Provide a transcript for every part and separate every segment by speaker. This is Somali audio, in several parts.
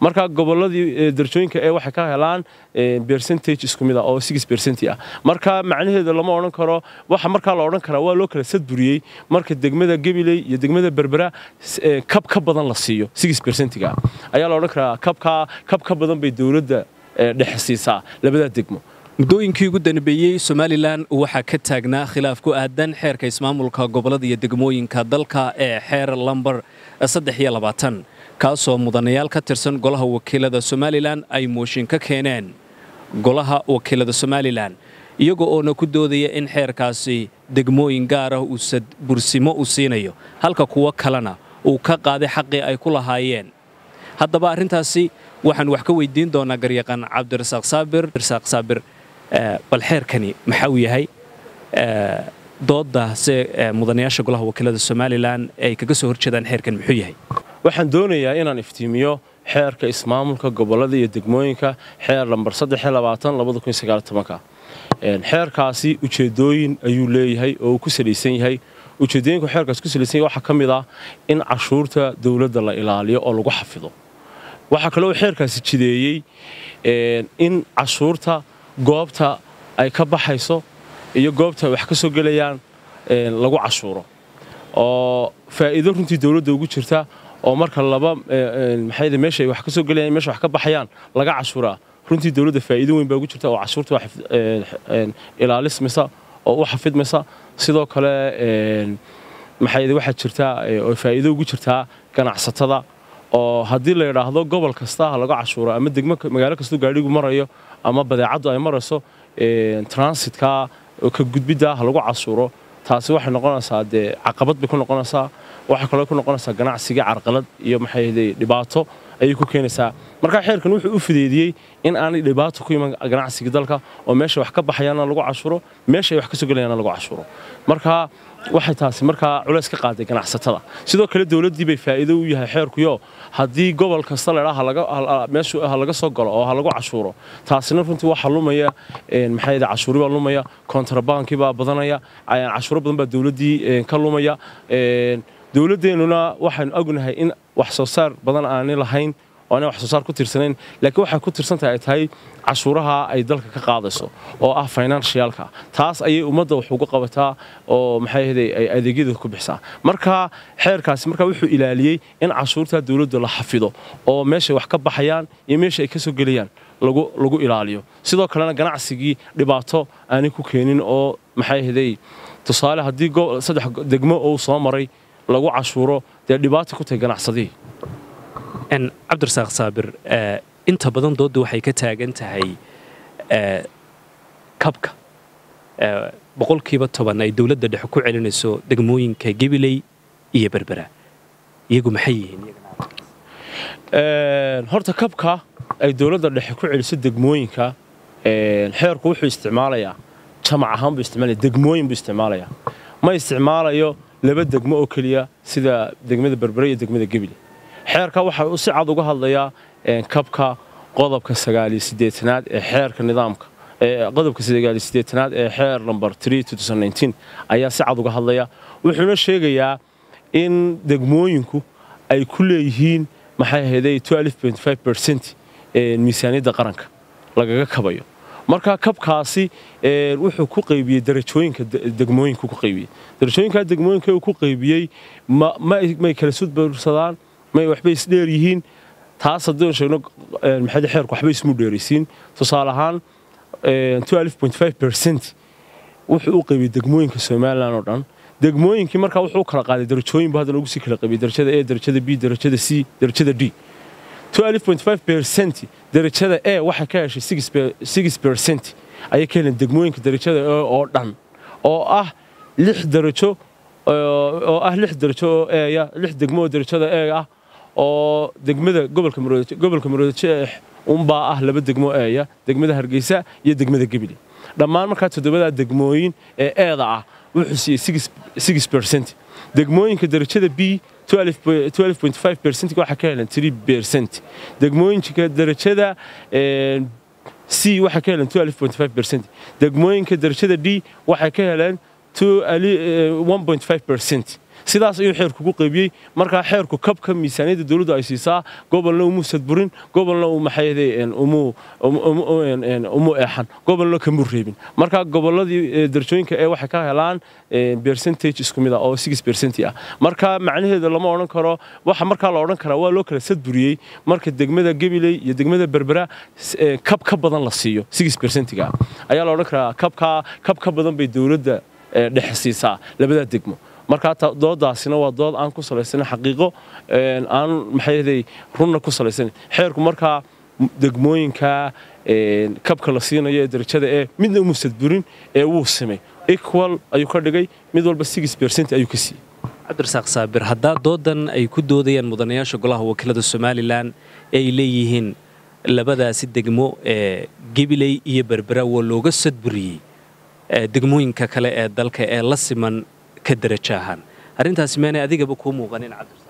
Speaker 1: marka gobolladii darajooyinka ee waxay ka helaan percentage isku mid ah oo six percent ah marka macnaheedu lama odhan karo waxa markaa la odhan karaa waa loo kala sadburiyey marka degmada gabiley iyo degmada berbera kab ka badan la siiyo six percentiga ayaa la odhan karaa kabka kab ka badan bay dowladda dhexe siisaa labadaa degmo
Speaker 2: muddooyinkii ugu danbeeyey somalilan waxaa ka taagnaa khilaaf ku aadan xeerka ismaamulka gobollada iyo degmooyinka dalka ee xeer lambar saddex iyo labaatan kaasoo mudanayaal ka tirsan golaha wakiilada somalilan ay mooshin ka keeneen golaha wakiilada somalilan iyaga oona ku doodaya in xeerkaasi degmooyin gaar ah uu bursimo u siinayo halka kuwo kalena uu ka qaaday xaqii ay ku lahaayeen haddaba arrintaasi waxaan wax ka weydiin doonaa garyaqaan cabdirasaaq saabir rasaaq saabir bal xeerkani maxaa uu yahay doodda se mudanayaasha golaha wakiilada somalilan ay kaga soo horjeedaan xeerkan muxuu yahay
Speaker 1: waxaan doonayaa inaan iftiimiyo xeerka ismaamulka gobollada iyo degmooyinka xeer lambar xeerkaasi ujeedooyin ayuu leeyahay oo uu ku salaysan yahay ujeedooyinku xeerkaas ku salaysan yahay waxaa ka mid ah in cashuurta dowladda la ilaaliyo oo lagu xafido waxaa kaloo xeerkaasi jideeyey in cashuurta goobta ay ka baxayso iyo goobta ay wax ka soo gelayaan lagu cashuuro oo faa'iido runtii dowladda ugu jirta oo marka laba maxay meesha ay wax ka soo gelayaan meesha wax ka baxayaan laga cashuuraa runtii dowladda faa'iido weyn baa ugu jirta oo cashuurta ilaalismaysa oo u xafidmaysa sidoo kale maxay waxaa jirta oo faa'iido ugu jirtaa ganacsatada oo haddii la yidhaahdo gobol kasta ha laga cashuuro ama degmo magaalo kastoo gaadhigu marayo ama badeecaddu ay marayso transitka ka gudbidda ha lagu cashuuro taasi waxay noqonaysaa dee caqabad bay ku noqonaysaa waxay kaloo ku noqonaysaa ganacsiga carqalad iyo maxay dhibaato ayay ku keenaysaa marka xeerkan wuxuu u fideediyey in aanay dhibaato ku iman ganacsiga dalka oo meesha wax ka baxayaana lagu cashuuro meesha ay wax ka soo gelayaana lagu cashuuro marka waxay taasi markaa culays ka qaaday ganacsatada sidoo kale dowladdii bay faa'iido u yahay xeerkuyo haddii gobol kasta ladhaa meeshu ha laga soo galo oo ha lagu cashuuro taasina runtii waxa lumaya maxay cashuuri baa lumaya kontrabaankii baa badanaya cashuuro badan baa dowladdii ka lumaya dowladdeennuna waxaynu ognahay in wax soo saar badan aanay lahayn oo aanay wax soo saar ku tirsanayn laakiin waxay ku tirsan tahay ay tahay cashuuraha ay dalka ka qaadayso oo ah financialka taas ayay ummadda wax uga qabataa oo maxay ahday ay adeegyada ku bixisaa marka xeerkaasi marka wuxuu ilaaliyey in cashuurta dowladda la xafido oo meeshay wax ka baxayaan iyo meesha ay ka soo gelayaan lagu lagu ilaaliyo sidoo kalena ganacsigii dhibaato aanay ku keenin oo maxay ahday tusaale haddii saddex degmo uu soo maray lagu cashuuro dee dhibaata ku tahay ganacsadihii
Speaker 2: cabdirasaaq saabir inta badan doodda waxay ka taagan tahay kabka boqolkiiba toban ay dowladda dhexe ku celinayso degmooyinka gabiley iyo berbera iyagu maxay yihiin
Speaker 1: horta kabka ay dowladda dhexe ku celiso degmooyinka xeerku wuxuu isticmaalayaa jamac ahaan buu isticmaalaya degmooyin buu isticmaalayaa ma isticmaalayo laba degmo oo keliya sida degmada berbere iyo degmada gebile xeerka waxa uu si cad uga hadlayaa kabka qodobka sagaaliyo sideetanaad ee xeerka nidaamka qodobka sagaaliyo sideetanaad ee xeer number ayaa si cad uga hadlaya wuxuuna sheegayaa in degmooyinku ay ku leeyihiin maxay ahayday miisaaniyadda qaranka lagaga kabayo marka kabkaasi wuxuu ku qaybiyey darajooyinka degmooyinku ku qaybiyey darajooyinka degmooyinka uu ku qaybiyey may kala sudbursadaan may waxbay isdheer yihiin taas haddii sheegno maxay xeerku waxbay ismu dheeraysiin tusaale ahaan wuxuu u qaybiyey degmooyinka somalilan oo dhan degmooyinkii markaa wuxuu u kala qaaday darajooyinbu haddana ugu sii kala qaybiyey darajada a darajada b darajada c darajada d darajada e waxay ka heshay ayay ka heleen degmooyinka darajada e oo dhan oo ah lix darajo oo ah lix darajo oo eya lix degmo oo darajada e ah oo degmada gobolka maroodice gobolka maroodice unbaa ah laba degmo eeya degmada hargeysa iyo degmada gebile dhammaan markaa toddobadaa degmooyin ee eeda ah wuxuu siiyey percent degmooyinka darajada b waxaa ka heleen percent degmooyinka darajada c waxay ka heleen percent degmooyinka darajada d waxay ka heleen percent sidaas ayuu xeerku ku qaybiyey markaa xeerku kabka miisaaniyadda dowladdu ay siisaa gobolna umuu sadburin gobolna uu maxayde umuu eexan gobolna kamuu reebin marka gobolladii darajooyinka ee waxay ka helaan percentage isku mid ah oo six percent ah marka macnaheedu lama odhan karo waxa markaa la odhan karaa waa loo kala sadburiyey marka degmada gabiley iyo degmada berbera kab ka badan la siiyo six percentiga ayaa la odhan karaa kabka kab ka badan bay dowladda dhexe siisaa labadaa degmo markaa doodaasina waa dood aan ku salaysanin xaqiiqo aan maxayday runna ku salaysanin xeerku markaa degmooyinka kabka la siinayo ee darajada ee midna umuu sadburin ee wuu simay equal ayuu ka dhigay mid walba six percent ayuu ka siiyey
Speaker 2: cabdirasaaq saabir haddaa doodan ay ku doodayaan mudanayaasha golaha wakiilada somalilan ee ay leeyihiin labadaasi degmo ee gabiley iyo berbera waa looga sadburiyey degmooyinka kale ee dalka ee la siman ka darajo ahaan arrintaasi meenay adigaba kuu muuqanin cabdirasaaq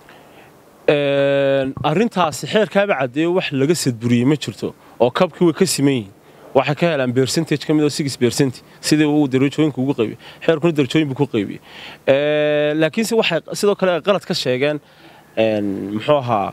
Speaker 1: arrintaasi xeerkaaba caddeeyo wax laga sadburiyey ma jirto oo kabkii way ka siman yihiin waxay ka helaan percentage ka mid oo six percent sidii uu darajooyinka ugu qaybiyey xeerkuna darajooyin buu ku qaybiyey laakiinse waxay sidoo kale ay qalad ka sheegeen muxuu ahaa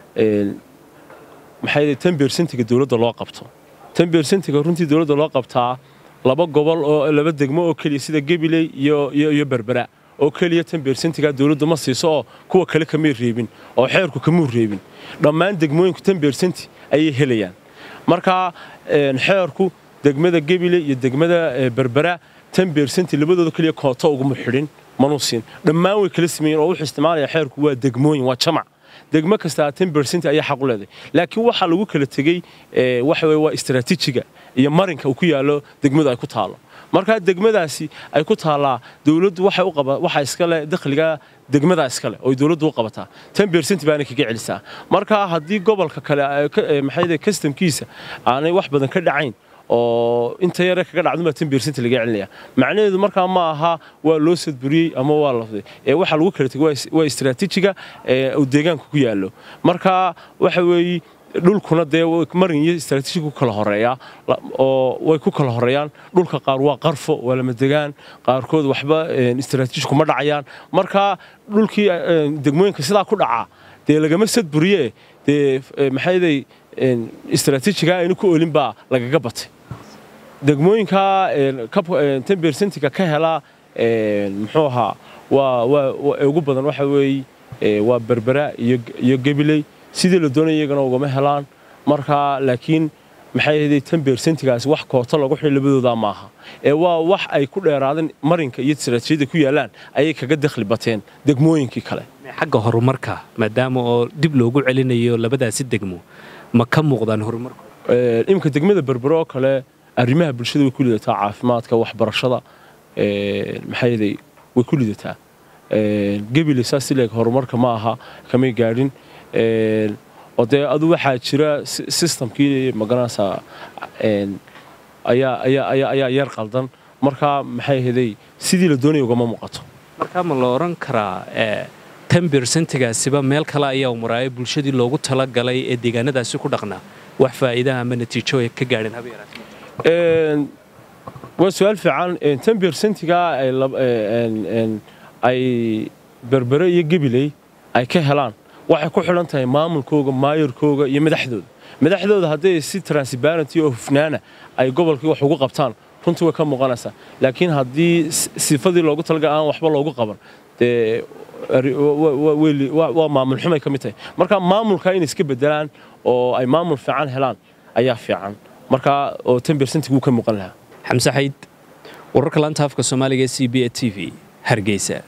Speaker 1: maxay tan percentiga dowladda loo qabto tan percentiga runtii dowladda loo qabtaa laba gobol oo laba degmo oo keliya sida gabiley iyo iyo berbera oo keliya tan bersentiga dowladdu ma siiso oo kuwa kale kamay reebin oo xeerku kamuu reebin dhammaan degmooyinku tan bersenti ayay helayaan marka xeerku degmada gebile iyo degmada berbera tan bersenti labadooda keliya kooto uguma xidhin manuu siin dhammaan way kala sameeyeen oo wuxuu isticmaalaya xeerku waa degmooyin waa jamac degmo kastaa ten percent ayaa xaq u leedahay laakiin waxaa lagu kala tegey waxa weye waa istaraatiijiga iyo marinka uu ku yaallo degmadu ay ku taalo markaa degmadaasi ay ku taallaa dowladdu waxay u qaba waxa iskale dakhliga degmada iskale oo dowladdu u qabataa ten percent baana kaga celisaa marka haddii gobolka kale maxay customkiisa aanay wax badan ka dhacayn oo inta yare kaga dhacdunbaa ten percent laga celinaya macnaheedu markaa ma aha waa loo sadburiyey ama waa lafday ee waxaa lagu kala tegay waa istaraatiijiga uu deegaanka ku yaallo marka waxa weeye dhulkuna dee marin iyo istaraatiiji ku kala horeeyaa oo way ku kala horeeyaan dhulka qaar waa qarfo waa lama degaan qaarkood waxba istaraatiiji kuma dhacayaan marka dhulkii degmooyinka sidaa ku dhacaa dee lagama sadburiye dee maxayday istaraatiijiga aynu ku olin baa lagaga batay degmooyinka ten percentiga ka helaa muxuu ahaa waa waa ugu badan waxa weeye waa berbera iyo gabiley sidii la doonaya iyagana ugama helaan marka laakiin maxay ahayd tan bersentigaasi wax koota lagu xidhay labadooda maaha ee waa wax ay ku dheeraadeen marinka iyo istaraatiijiyada ku yaalaan ayay kaga dakhli bateen degmooyinkii kale
Speaker 2: xagga horumarka maadaama oo dib loogu celinayo labadaasi degmo ma ka muuqdaan horumarku
Speaker 1: iminka degmada berbero oo kale arrimaha bulshada way ku lidataa caafimaadka waxbarashada maxayday way ku lidataa gebile saas sileeg horumarka ma aha kamay gaadhin oo dee adu waxaa jira systemkii magaranaysaa ayaa yar qaldan markaa maxay ahaday sidii la doonaya ugama muuqato
Speaker 2: markaa ma la odhan karaa tan bersentigaasiba meel kale ayaa maraayo bulshadii loogu talagalay ee deegaanadaasi ku dhaqnaa wax faa'iidaha ama natiijo ay ka gaadheen haba yaraatee
Speaker 1: waa su-aal fiican tan bersentiga ay berbere iyo gabiley ay ka helaan waxay ku xidhan tahay maamulkooga maayarkooga iyo madaxdooda madaxdooda hadday si transparenty oo hufnaana ay gobolkii wax ugu qabtaan runtii way ka muuqanaysaa laakiin haddii sifadii loogu talagal aan waxba loogu qaban dee waa maamul xumay ka mid tahay marka maamulka inay iska bedelaan oo ay maamul fiican helaan ayaa fiican markaa oo ten percentiguu ka muuqan lahaa
Speaker 2: xamse xayd wararka laanta afka soomaaliga ee c b a t v hargeysa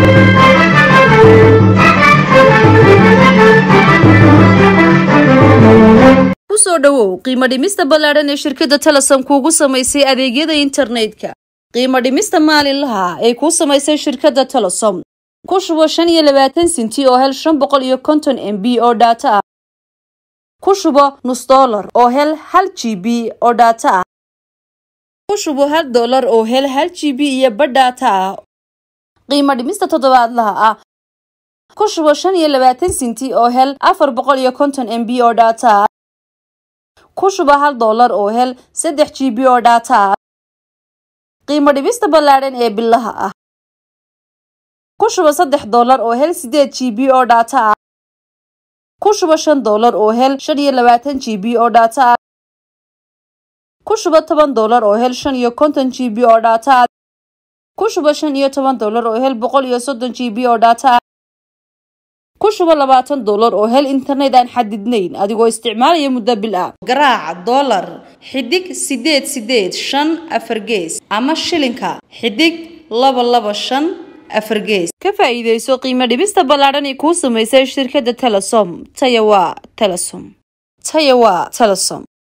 Speaker 3: kusoo dhowow qiimo dhimista ballaadhan ee shirkadda telesom kuugu samaysay adeegyada internetka qiimo dhimista maalinlaha ee kuu samaysay shirkadda telesom ku shubo shan iyo labaatan sinti oo hel shan boqol iyo konton m b oo dhaato ah ku shubo nus dollar oo hel hal g b oo dhaato ah ku shubo hal dollar oo hel hal g b iyo badh dhaato ah qiimo dhimista toddobaadlaha ah ku shubo shan iyo labaatan sinti oo hel afar boqol iyo konton m b oo dhaato ah ku shuba hal dollar oo hel saddex g b oo dhaata ah qiimo dhibista ballaadhan ee bilaha ah ku shuba saddex doolar oo hel sideed g b oo dhaata ah ku shuba shan doolar oo hel shan iyo labaatan g b oo dhaata ah ku shuba toban doolar oo hel shan iyo konton g b oo dhaata ah ku shuba shan iyo toban doolar oo hel boqol iyo soddon g b oo dhaata ah ku shuba labaatan doolar oo hel internet aan xadidnayn adigoo isticmaalaya muddo bil ah garaaca doolar xidig sideed sideed shan afar gees ama shilinka xidig laba laba shan afar gees ka faa'iidayso qiimo dhibista ballaadhan ee kuu samaysay shirkadda telesom taya waa telesom taya waa telesom